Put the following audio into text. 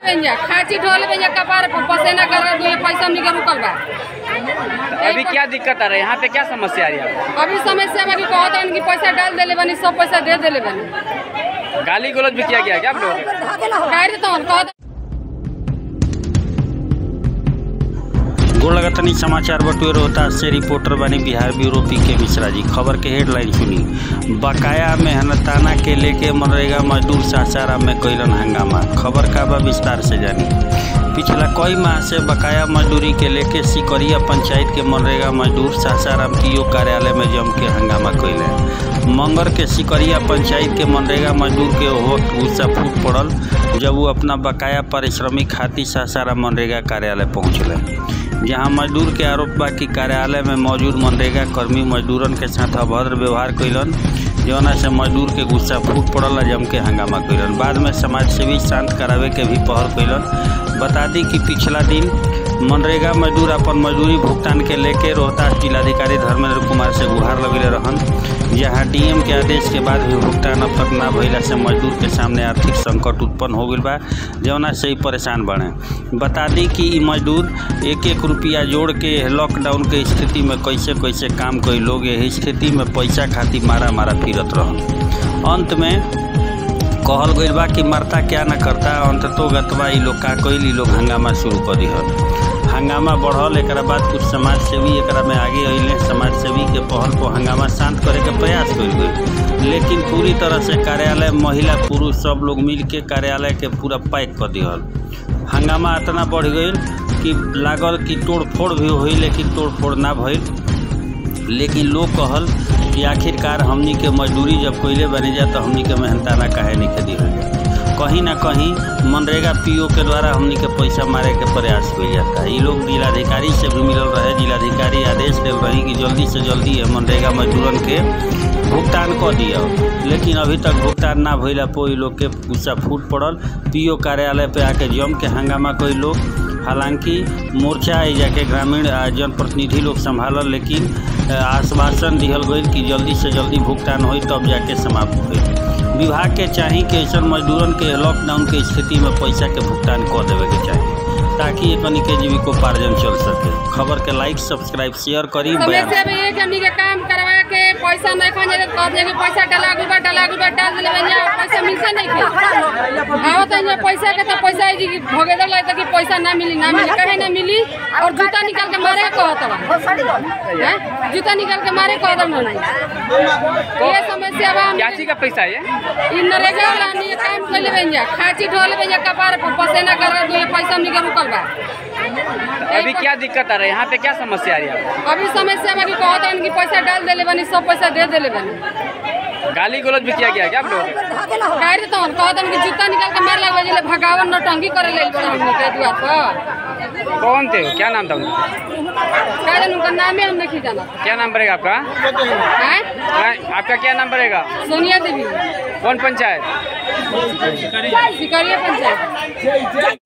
पेंजा खाची ढोल पेंजा कपार पर पसेना कर दो पैसा हमनी के रुकल बा अभी क्या दिक्कत आ रहा है यहाँ पे क्या समस्या आ रही है आपको अभी समस्या बा कि कहत हन कि पैसा डाल देले बनी सब पैसा दे देले बनी गाली गलौज भी किया गया क्या आप लोगों को काहे देता हन कहत गोड़ लगतनी समाचार बटुए रोहतास से रिपोर्टर बनी बिहार ब्यूरो पी के मिश्रा जी खबर के हेडलाइन सुनी बकाया मेहनताना के लेके मनरेगा मजदूर सासाराम में कैलन हंगामा खबर का बा विस्तार से जानी पिछला कई माह से बकाया मजदूरी के लेके सिकरिया पंचायत के मनरेगा मजदूर सासाराम पीओ कार्यालय में जम के हंगामा कैले मंगर के सिकरिया पंचायत के मनरेगा मजदूर के हो गुस्सा फूट पड़ल जब वो अपना बकाया पारिश्रमिक खातिर सासाराम मनरेगा कार्यालय पहुँचले जहां मजदूर के आरोप बा कि कार्यालय में मौजूद मनरेगा कर्मी मजदूरन के साथ अभद्र व्यवहार कैलन जौना से मजदूर के गुस्सा फूट पड़ल आ जम के हंगामा कैलन बाद में समाज सेवी शांत करावे के भी पहल कैलन बता दी कि पिछला दिन मनरेगा मजदूर अपन मजदूरी भुगतान के लेके रोहतास जिलाधिकारी धर्मेंद्र कुमार से गुहार लगले रहन जहां डीएम के आदेश के बाद भी भुगतान अब तक ना भइला से मजदूर के सामने आर्थिक संकट उत्पन्न हो गइल बा जौना से ही परेशान बने बता दी कि ई मजदूर एक एक रुपया जोड़ के लॉकडाउन के स्थिति में कैसे कैसे काम कई लोग यही स्थिति में पैसा खातिर मारा मारा फिरत रहन अंत में कहल गइल बा कि मरता क्या न करता अंततो गतवा ई लोग का कइल ई लोग हंगामा शुरू कर दिहल हंगामा बढ़ल एकरा बाद कुछ समाज सेवी एकरा में आगे अइले समाज सेवी के पहल को हंगामा शांत करे के प्रयास कइल गइल लेकिन पूरी तरह से कार्यालय महिला पुरुष सब लोग मिल के कार्यालय के पूरा पैक कर दिहल हंगामा इतना बढ़ गइल कि लागल कि तोड़ फोड़ भी हुई लेकिन तोड़ फोड़ ना भइल लेकिन लोग कहल कि आखिरकार हमनी के मजदूरी जब कोयले बने जा तो हमनी के मेहनताना काहे नहीं के दिहल जाए कहीं ना कहीं मनरेगा पीओ के द्वारा हमनी के पैसा मारे के प्रयास किया जाता है ये लोग जिलाधिकारी से भी मिलल रहे जिलाधिकारी आदेश दे रही कि जल्दी से जल्दी ये मनरेगा मजदूरन के भुगतान कर दिया लेकिन अभी तक भुगतान ना भइला पर ई लोग के गुस्सा फूट पड़ल पीओ कार्यालय पे आके जम के हंगामा कोई लोग हालांकि मोर्चा आई जाके ग्रामीण आ जनप्रतिनिधि लोग संभालल लेकिन अ, आश्वासन दिहल गई कि जल्दी से जल्दी भुगतान होई तब जाके समाप्त होई विभाग के चाही कि ऐसा मजदूरन के लॉकडाउन के स्थिति में पैसा के भुगतान कर देवे के चाही ताकि एकनी के जीविकोपार्जन चल सके खबर के लाइक सब्सक्राइब शेयर करी बयान समस्या भी है कि हमनी के काम करवा के पैसा नहीं खा जाए कह दिया कि पैसा डला गुल बा डला गुल बा डाल देले बनिया पैसा मिलता नहीं के आवत है ये पैसा के तो पैसा है जी कि भोगे दल है कि पैसा ना मिली ना मिली कहे ना मिली और जूता निकाल के मारे कहत बा हैं? जूता निकाल के मारे कहत बा नहीं ये समस्या बा क्या चीज का पैसा है ये इ नरेगा वाला हमनी के काम कइले बनिया खाची ढोल पेंजा कपार पर पसेना कर दो पैसा हमनी के रुकल बा अभी क्या दिक्कत आ रहा है यहाँ पे क्या समस्या आ रही है आपको अभी समस्या बा कि कहत हन कि पैसा डाल देले बनी सब पैसा दे देले बनी गाली गलौज भी किया गया क्या आप लोगों को काहे देता हन कहत हन कि जूता निकाल के मार लगवा जिले भगावन नौटंकी करे ले बड़ा हमनी के दुआर पर कौन थे वो? क्या नाम था उनका काहे देन उनका नामे हम नहीं जाना क्या नाम पड़ेगा आपका हैं क्या- आपका क्या नाम पड़ेगा सोनिया देवी कौन पंचायत सिकरिया पंचायत